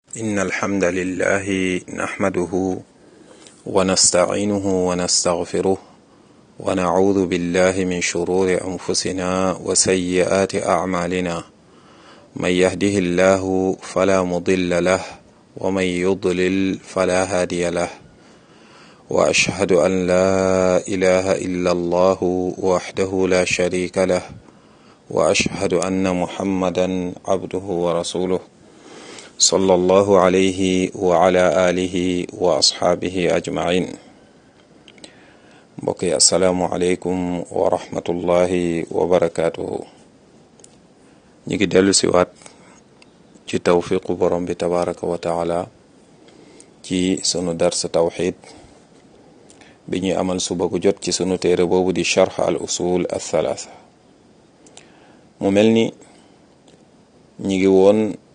إن الحمد لله نحمده ونستعينه ونستغفره ونعوذ بالله من شرور أنفسنا وسيئات أعمالنا من يهده الله فلا مضل له ومن يضلل فلا هادي له وأشهد أن لا إله إلا الله وحده لا شريك له وأشهد أن محمدا عبده ورسوله صلى الله عليه وعلى آله وأصحابه أجمعين mbokk yi asalaamualeykum wa rahmatullahi wa barakaatuhu ñu ngi dellu siwaat ci tawfiqu borom bi tabaraka wa taala ci sunu darsa tawxid bi ñuy amal suba gu jot ci sunu téere boobu di charx al usul al thalaatha mu mel ni ñi ngi woon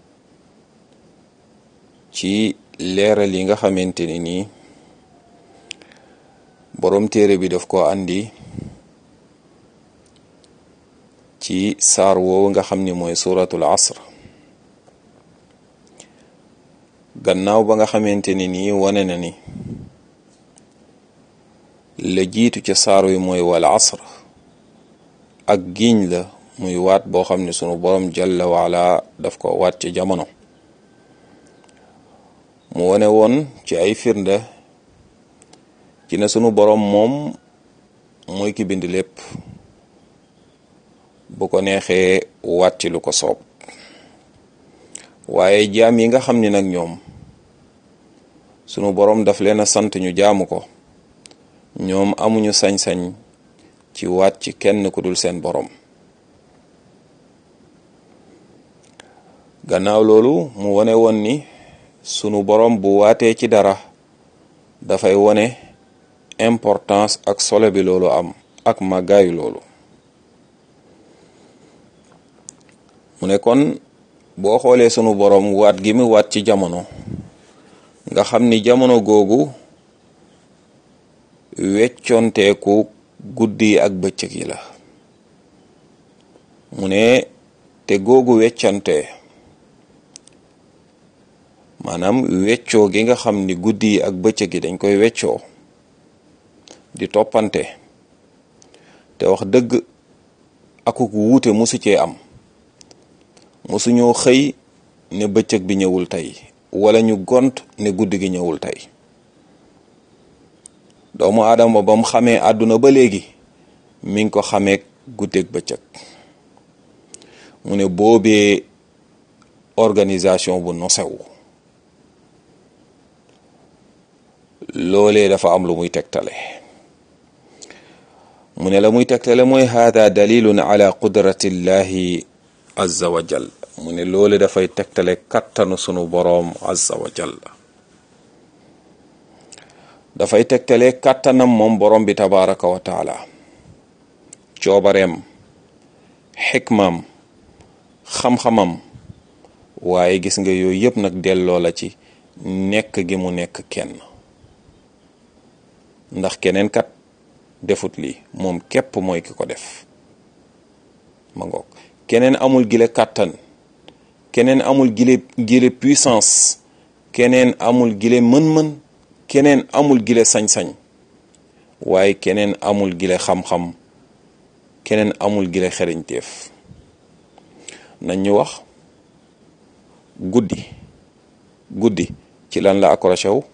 ci leeral yi nga xamante ni nii boroom téere bi daf ko andi ci saar woowu nga xam ni mooy suratul asr gannaaw ba nga xamante ni nii wane na ni la jiitu ca saar wi mooy wal asr ak giiñ la muy waat boo xam ne sunu borom jalla waala daf ko waat ci jamono mu wane woon ci ay firnde ci ne sunu boroom moom mooy ki bind lépp bu ko neexee waat ci lu ko soob waaye jaam yi nga xam ni nag ñoom sunu boroom daf leen a sant ñu jaamu ko ñoom amuñu sañ-sañ ci waat ci kenn ku dul seen boroom gannaaw loolu mu wane woon ni sunu boroom bu waatee ci dara dafay wone importance ak solo bi loolu am ak màggaayu loolu mu ne kon boo xoolee sunu boroom waat gi mu waat ci jamono nga xam ni jamono googu weccoonteeku guddi ak bëccëg yi la mu ne te googu weccante maanaam weccoo gi nga xam ni guddi yi ak bëccëg yi dañ koy weccoo di toppante te wax dëgg akuk wuute musu cee am musu ñoo xëy ne bëccëg bi ñëwul tey wala ñu gont ne guddi gi ñëwul tey doomu aadama ba mu xamee àdduna ba léegi mi ngi ko xamee guddeeg bëccëg mu ne boobee organisation bu nosewu loolee dafa am lu muy tegtale mu ne la muy tegtale mooy hada dalilun ala qudratillahi azza wa jal mu ne loole dafay tegtale kattanu sunu boroom azza wa jal dafay tegtale kattanam moom boroom bi tabaraka wa taala coobareem xikmaam xam-xamam waaye gis nga yooyu yëpp nag delloo la ci nekk gi mu nekk kenn ndax keneen kat defut lii moom képp mooy ki ko def ma ngoog keneen amul gile kàttan keneen amul gile gile puissance keneen amul gile mën-mën keneen amul gile sañ-sañ waaye keneen amul gile xam-xam keneen amul gile xereñteef nañ ñu wax guddi guddi ci lan la accroché wu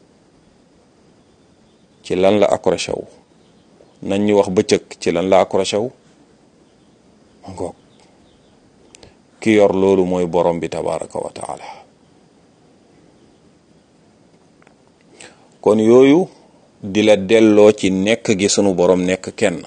ci lan la accroché wu nañ ñu wax bëccëg ci lan la accroché wu ngoog ki yor loolu mooy borom bi tabaraka wa taala kon yooyu di la delloo ci nekk gi sunu borom nekk kenn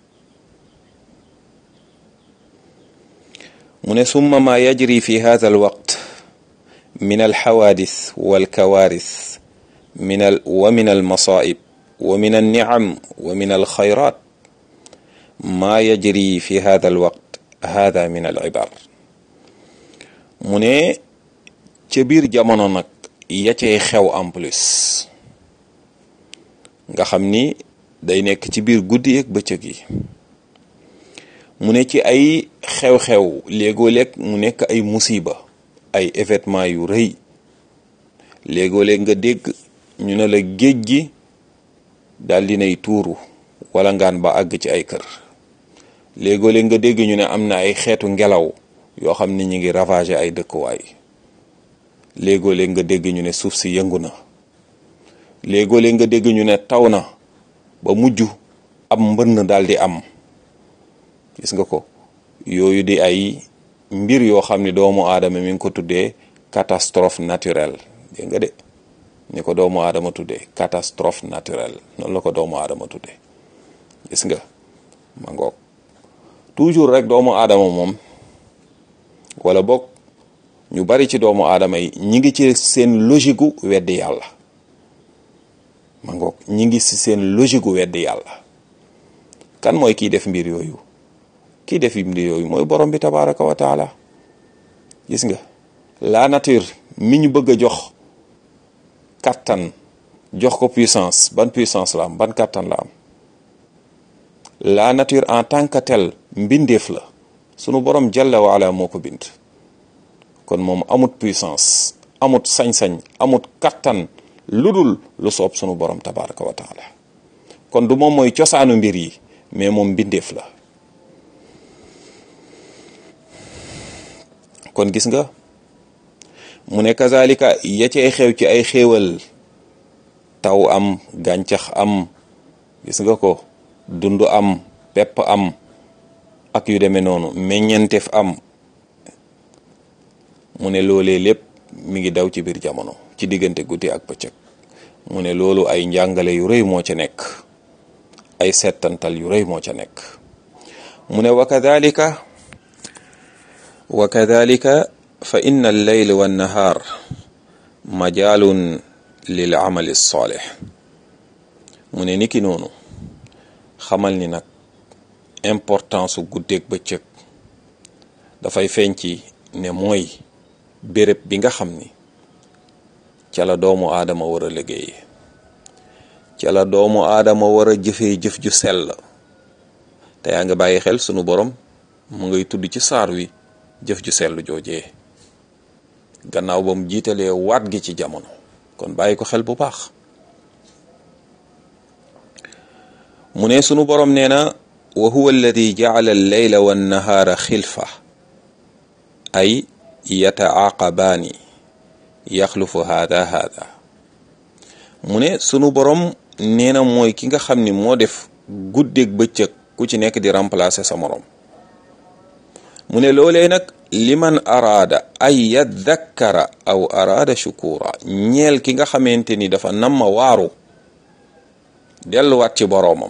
mu ne summa ma yajri fi hadha alwaqt min alxawaadis walkawaaris min al wa min almasaib wa min alnicam wa min alxayrat maa yajri fi hada alwaqt hada min alibar mu ne ca biir jamono nag ya cay xew en plus nga xam ni day nekk ci biir guddi ak bëccëg yi mu ne ci ay xew-xew léegoo léeg mu nekk ay musiba ay événement yu rëy léegoo-léeg nga dégg ñu ne la géej gi daal dinay tuuru wala ngaan ba àgg ci ay kër léegoo-léeg nga dégg ñu ne am na ay xeetu ngelaw yoo xam ne ñi ngi ravager ay dëkkuwaay léegoo-léeg nga dégg ñu ne suuf si yëngu na léegoo-léeg nga dégg ñu ne taw na ba mujj ab mbënn daal di am gis nga ko yooyu di ay mbir yoo xam ne doomu aadama mi ngi ko tuddee catastrophe naturelle dégg nga de ni ko doomu aadama tuddee catastrophe naturelle noonu la ko doomu aadama tuddee gis nga ma ngoog toujours rek doomu aadama moom wala boog ñu bari ci doomu aadama yi ñi ngi ci seen logique gu weddi yàlla ma ngoog ñi ngi ci seen logique gu weddi yàlla kan mooy kiy def mbir yooyu kii def mbir yooyu mooy borom bi tabaraka wa taala gis nga la nature mi ñu bëgg a jox kattan jox ko puissance ban puissance la am ban kattan la am la nature en tant que tel mbindeef la sunu borom jalla wa ala moo ko bind kon moom amut puissance amut sañ-sañ amut kattan lu dul lu soob sunu borom tabaraka wa taala kon du moom mooy cosaanu mbir yi mais moom mbindeef la kon gis nga mu ne kazalika ya cay xew ci ay xéewal taw am gàncax am gis nga ko dund am pepp am ak yu demee noonu meññenteef am mu ne loolee lépp mi ngi daw ci biir jamono ci diggante guddi ak bëccëg mu ne loolu ay njàngale yu rëy moo ca nekk ay settantal yu rëy moo ca nekk mu ne wa kadalika wa kadalika fa inna alleyl wa nahaar majaalun lil amali saalix mu ne niki noonu xamal ni nag importance su guddeeg bëccëg dafay feeñ ci ne mooy béréb bi nga xam ni ca la doomu aadama war a liggéey ca la doomu aadama war a jëfee jëf ju sell te yaa nga bàyyi xel sunu borom mu ngay tudd ci saar wi jëf ju sell joojee gannaaw ba mu jiitalee waat gi ci jamono kon bàyyi ko xel bu baax mu ne sunu borom nee na wa huwa alladi jacala alleyla wannahaara xilfa ay yataaqabaani yaxlufu haada haada mu ne sunu borom nee na mooy ki nga xam ni moo def guddeeg bëccëg ku ci nekk di remplacer sa morom mu ne loolee nag liman araada ay yadakkara aw araada shukura ñeel ki nga xamante ni dafa namma waaru delluwaat ci boroomam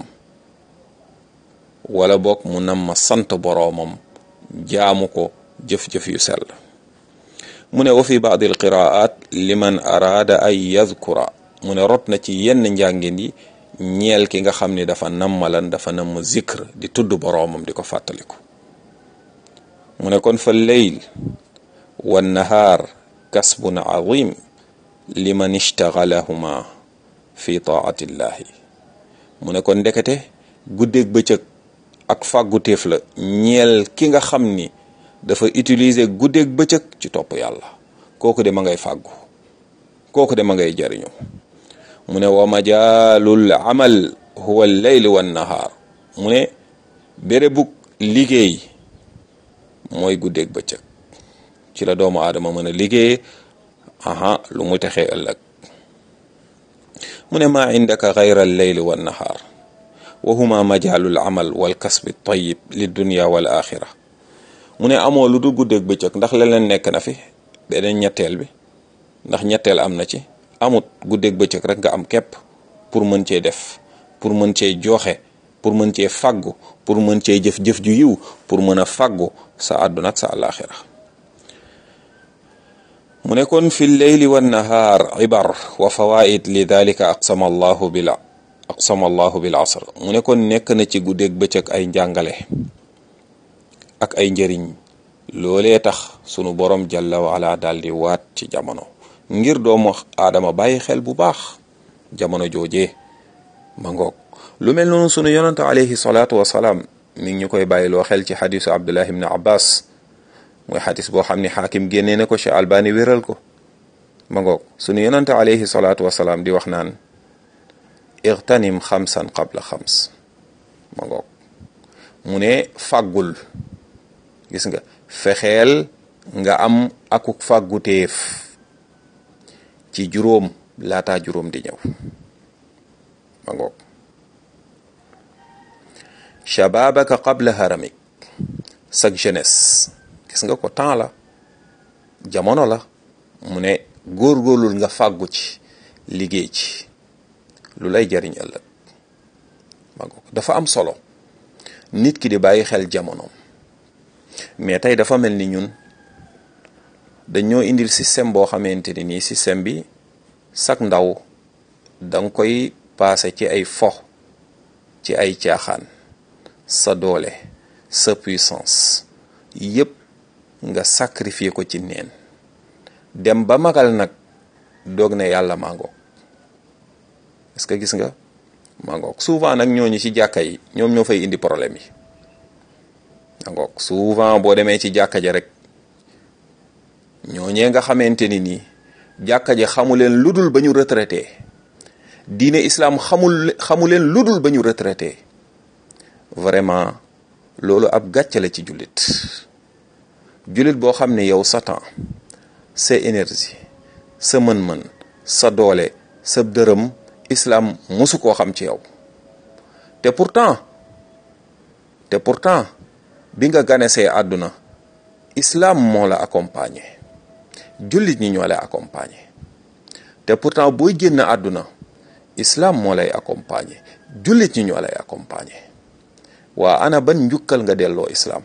wala boog mu namma sant boroomam jaamu ko jëf-jëf yu sell mu ne wa fi baadi alqiraat liman araada ay yadkura mu ne rot na ci yenn njàngin yi ñeel ki nga xam ni dafa nammalan dafa namm zikr di tudd boroomam di ko fàttaliku mu ne kon fa leyl wa nahaar kasbun azim liman ishtagalahuma fi taatillahi mu ne kon ndekete guddeeg bëccëg ak fàgguteef la ñeel ki nga xam ni dafa utiliser guddeeg bëccëg ci topp yàlla kooku de ma ngay fàggu kooku de ma ngay jariñu mu ne wa majaalul amal huwa leyl wa nahaar mu ne bérébug liggéey mooy guddeeg bëccëg ci la doomu aadama mën a liggéey aha lu mu texee ëllëg mu ne maa indaka gayra alleyli wa nahaar wa huma majaalul amal wal kasbi tayyib li dunya wal axira mu ne amoo lu dul guddeeg bëccëg ndax leneen nekk na fi beneen ñetteel bi ndax ñetteel am na ci amut guddeeg bëccëg rek nga am képp pour mën cee def pour mën cee joxe pour mën cee faggu pour mën cee jëf-jëf ju yiw pour mën a faggu sa àdduna ak sa àllaaxira mu ne kon fi leyli wa nahaar ibar wa fawaid li dalika aqsama allahu bil aqsama allahu bil asr mu ne kon nekk na ci guddeeg bëccëg ay njàngale ak ay njëriñ loolee tax sunu borom jalla wa ala daal di waat ci jamono ngir doomu aadama bàyyi xel bu baax jamono joojee ma ngoog lu mel noonu sunu yonante alayhi salaatu wasalaam mi ngi ñu koy bàyyiloo xel ci xadisu abdullah ibn abbas mooy xadis boo xam ni xaakim génnee na ko ci albani wéral ko ma ngoog sunu yonante alayhi salaatu wasalaam di wax naan igtanim xamsan qabla xams ma ngoog mu ne fàggul gis nga fexeel nga am akuk fàgguteef ci juróom laataa juróom di ñëw ma ngoog shababaka qabla haramik sag jeunesse gis nga ko temps la jamono la mu ne góorgóorlul nga fàggu ci liggéey ci lu lay jariñ ëllëg ma ngoog dafa am solo nit ki di bàyyi xel jamonoom mais tey dafa mel ni ñun dañoo indil système boo xamante ni nii système bi sak ndaw danga koy paase ci ay fo ci ay caaxaan sa doole sa puissance yépp nga sacrifier ko ci neen dem ba magal nag doog ne yàlla mangoog est-ce que gis nga mangoog souvent nag ñooñu ci jàkka yi ñoom ñoo fay indi problème yi mangoog souvent boo demee ci jàkka ja rek ñooñee nga xamante ni nii jàkka ji xamuleen ludul ba ñu retraité diine islam xamul xamuleen ludul ba ñu retraité vraiment loolu ab gàcce la ci jullit jullit boo xam ne yow sa temps sa énergie sa mën-mën sa doole sa dërëm islam musu koo xam ci yow te pourtant te pourtant bi nga ganesee àdduna islam moo la accompagner jullit ñi ñoo lay accompagner te pourtant booy génn àdduna islam moo lay accompagner jullit ñi ñoo lay accompagner waa ana ban njukkal nga delloo islam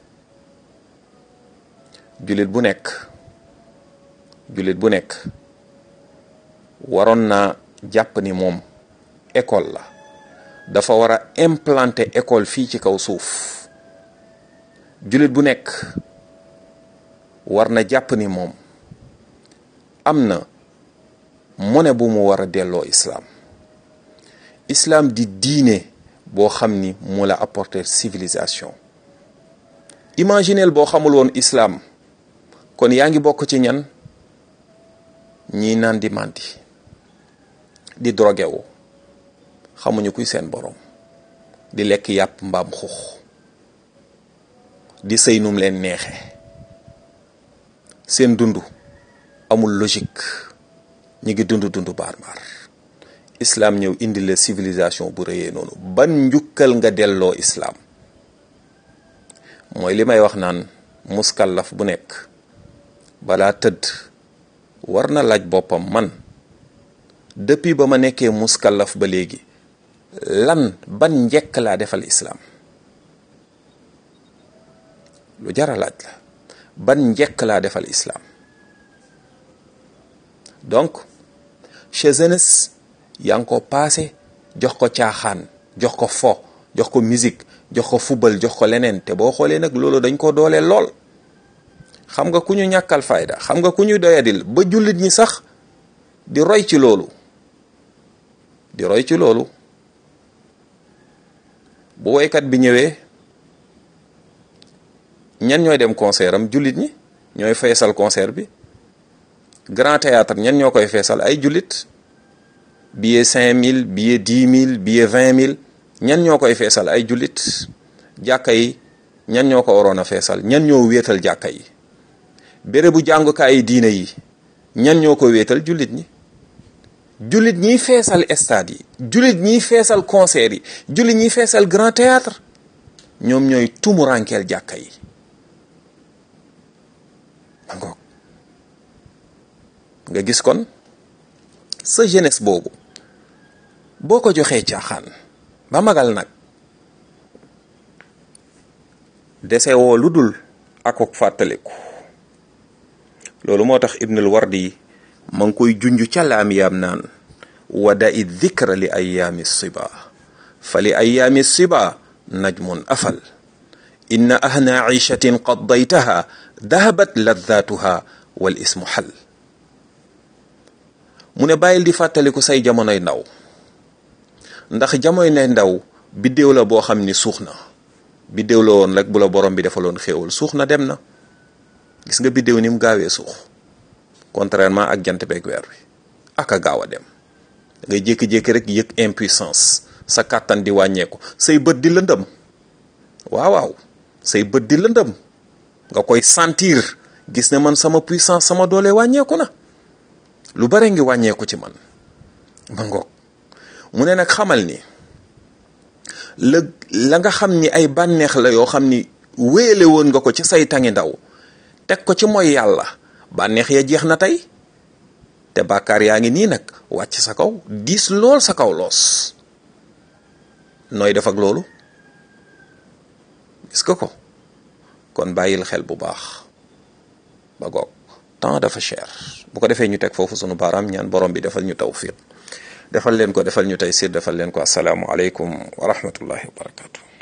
jullit bu nekk jullit bu nekk waroon naa jàpp ni moom école la dafa war a implanter école fii ci kaw suuf jullit bu nekk war na jàpp ni moom am na mone bu mu war a delloo islam islam di diine boo xam ni moo la apporter civilisation imagineel boo xamul woon islam kon yaa ngi bokk ci ñan ñii naan di màndi di drogué wu xamuñu kuy seen borom di lekk yàpp mbaam xux di sëy num leen neexe seen dund amul logique ñi ngi dund dund barbar islam ñëw indi la civilisation bu rëyee noonu ban njukkal nga delloo islam mooy li may wax naan muskallaf bu nekk balaa tëdd war na laaj boppam man depuis ba ma nekkee muskallaf ba léegi lan ban njekk laa defal islam lu jara laaj la ban njekk laa defal islam donc chez jeunesse yaa ngi ko paase jox ko caaxaan jox ko fo jox ko musique jox ko football jox ko leneen te boo xoolee nag loolu dañ ko dooleel lool xam nga ku ñu ñàkkal fayda xam nga ku ñu doyadil ba jullit ñi sax di roy ci loolu di roy ci loolu bu woykat bi ñëwee ñan ñooy dem concert am jullit ñi ñooy feesal concert bi grand théâtre ñan ñoo koy feesal ay jullit billet cinq mille billet dix mille billet vingt mille ñan ñoo koy feesal ay jullit jàkka yi ñan ñoo ko waroon a feesal ñan ñoo wéetal jàkka yi béré bu jàngukaay yi diine yi ñan ñoo ko wéetal jullit ñi jullit ñiy feesal stade yi jullit ñiy feesal concert yi jullit ñiy feesal grand théâtre ñoom ñooy tumurankeel jàkka yi ma ngoog nga gis kon sa jeunesse boobu boo ko joxee caaxaan ba magal nag dese woo lu dul akok fàttaliku loolu moo tax ibnul wardi ma ngi koy junj ca laam yaam naan wada i dikra li ayaami siba fa li ayaami siba najmun afal inna ahna ishatin qaddaytaha dahabat laddaatuha wal ismu xal mu ne bàyyil di fàttaliku say jamonoy ndaw ndax jamoy ne ndaw biddéew la boo xam ni suux na biddéew la woon rek bu la borom bi defaloon xéewal suux na dem na gis nga biddéew ni mu gaawee suux contrairement ak jant beeg weer wi ak a gaaw a dem ngay jékki-jékki rek yëg impuissance sa kàttan di wàññeeku say bët di lëndëm waaw waaw say bët di lëndëm nga koy sentir gis ne man sama puissance sama doole wàññeeku na lu bare ngi wàññeeku ci man ma ngoog mu ne nag xamal ni la la nga xam ni ay bànneex la yoo xam ni wéele woon nga ko ci say tangi ndaw teg ko ci mooy yàlla bànneex ya jeex na tey te bàkkaar yaa ngi nii nag wàcc sa kaw diis lool sa kaw loos nooy def ak loolu gis nga ko kon bàyyil xel bu baax ba goog temps dafa cher bu ko defee ñu teg foofu sunu baaraam ñaan borom bi defal ñu tawfiq defal leen ko defal ñu tey siir defal leen ko asalaamu aleykum wa rahmatullahi wa barakatu